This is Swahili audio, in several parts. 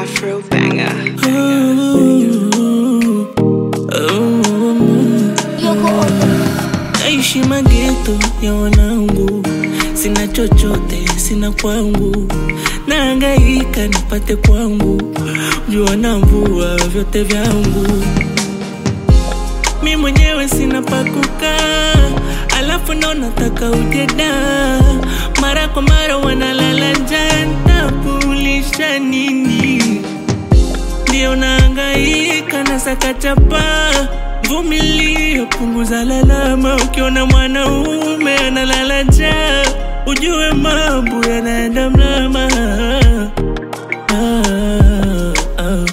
Afro banger. Naishi mageto ya wanangu, sina chochote, sina kwangu, naangaika nipate kwangu, jua na mvua vyote vyangu, mi mwenyewe sina pakukaa, alafu ndo nataka ujeda, mara kwa mara wanalala njaa, ntakulisha nini? ndio naangaika na sakachapa vumilia, punguza lalama. Ukiona mwanaume analala njaa, ujue mambo yanaenda mlama. Ah, ah.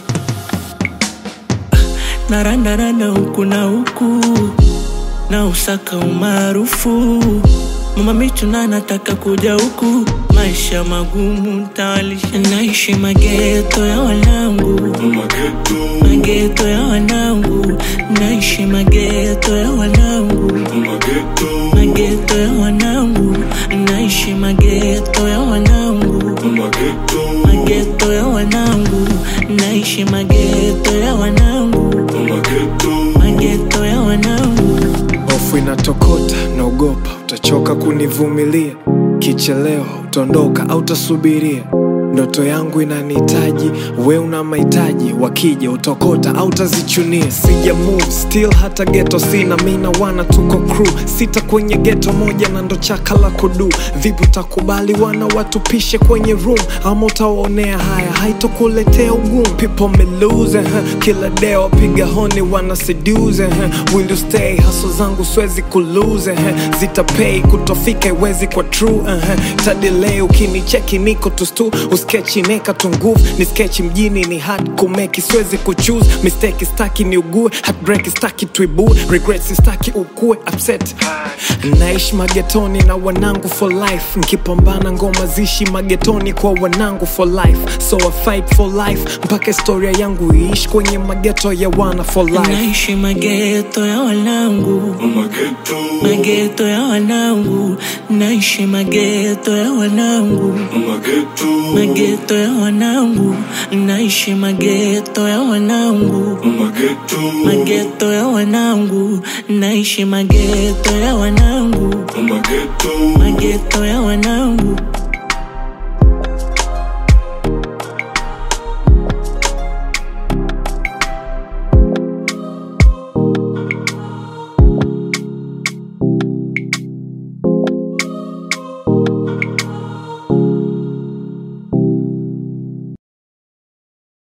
Narandaranda huku na huku na usaka umaarufu mama michuna nataka kuja huku maisha magumu ntawalisha naishi mageto ya wanangu mageto ya wanangu naishi mageto ya wanangu mageto ya wanangu naishi mageto ya wanangu mageto ya wanangu naishi mageto ya wanangu mageto ya wanangu Hofu inatokota, naogopa utachoka kunivumilia. Kichelewa utaondoka au utasubiria. Ndoto yangu inanihitaji, we una mahitaji. Wakija utokota au utazichunia. Sija move still, hata geto sina. Mina wana tuko crew sita kwenye geto moja, na ndo chaka la kudu. Vipi utakubali wana watupishe kwenye room, ama utawaonea haya, haitokuletea ugumu. People me lose, huh? kila day wapiga honi wana seduce, huh? will you stay? Haso zangu siwezi kulose, huh? zitapay kutofika iwezi kwa true, uh-huh. tadelay ukinicheki niko tustu uskechi neka tu nguvu ni sketch mjini ni hard kumeki siwezi kuchoose mistake staki ni ugue heartbreak staki tuibue regrets staki ukue upset naishi magetoni na wanangu for life nkipambana ngoma zishi magetoni kwa wanangu for life so I fight for life mpaka historia yangu iishi kwenye mageto ya wana for life naishi mageto ya wanangu mageto ya wanangu naishi mageto ya wanangu mageto ya wanangu naishi mageto ya wanangu mageto ya wanangu naishi mageto ya wanangu mageto ya wanangu